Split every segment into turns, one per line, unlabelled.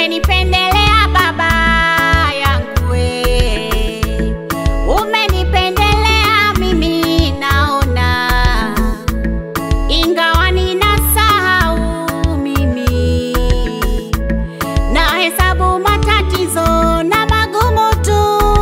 umenipendelea Baba yangu we, umenipendelea mimi naona, ingawa ninasahau mimi na hesabu matatizo na magumu tu,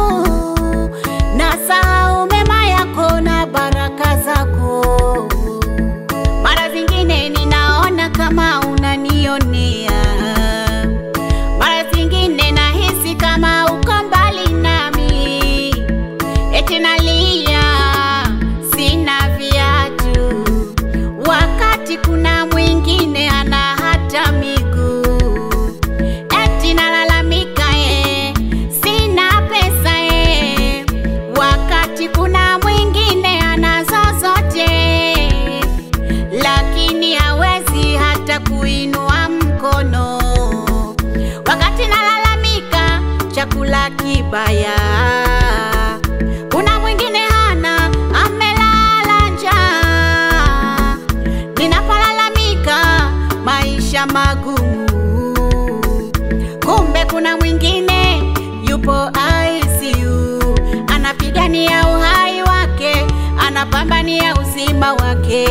na sahau mema yako na baraka zako. Mara zingine ninaona kama unanionea, mara zingine nahisi kama uko mbali nami, eti nalia sina viatu, wakati kuna mwingine ana hata miguu eti nalalamika eh, sina pesa eh, wakati kuna mwingine anazo zote, lakini hawezi hata kuinua mkono. Wakati nalalamika chakula kibaya, kuna mwingine hana, amelala njaa. Ninapolalamika maisha magumu kumbe kuna mwingine yupo ICU anapigania uhai wake, anapambania uzima wake.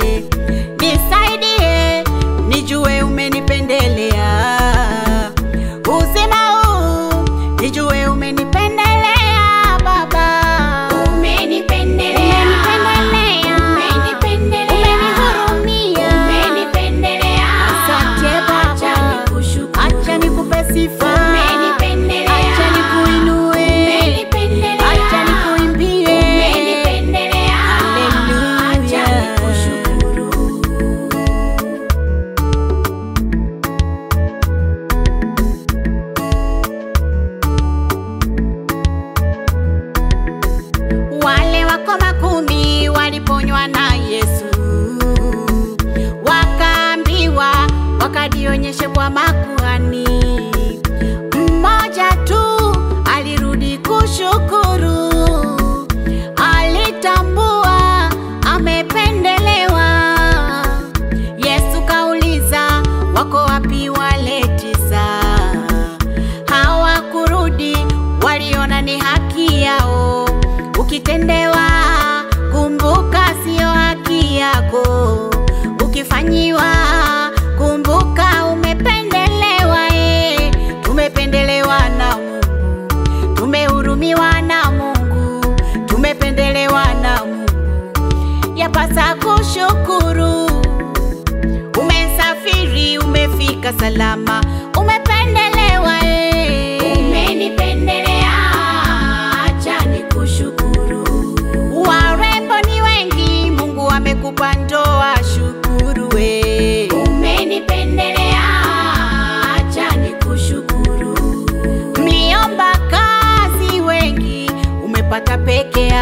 Nisaidie nijue umenipendelea uzima huu, nijue umenipendelea Baba,
Umenipendelea,
umenipendelea,
umenipendelea,
umenihurumia. Asante Baba,
Acha nikushukuru.
acha nikupe sifa,
Umenipendelea,
acha nikuinue,
umenipendelea,
acha nikuimbie.
umenipendelea.
Haleluya.
Acha nikushukuru.
Wale wako makumi waliponywa na Yesu, wakaambiwa wakajionyeshe kwa makuhani. Mmoja tu alirudi kushukuru, alitambua amependelewa. Yesu kauliza, wako wapi wale tisa? Hawakurudi, waliona ni haki yao. Ukitendewa, kumbuka sio haki yako. Ukifanyiwa, kumbuka umependelewa. E, tumependelewa na Mungu, tumehurumiwa na Mungu, tumependelewa na Mungu, yapasa kushukuru. Umesafiri, umefika salama, umependelewa e.
Umenipendelea, acha nikushukuru.
Warembo ni wengi, Mungu amekupa ndoa, shukuru we.
Umenipendelea, acha nikushukuru.
Mliomba kazi wengi, umepata peke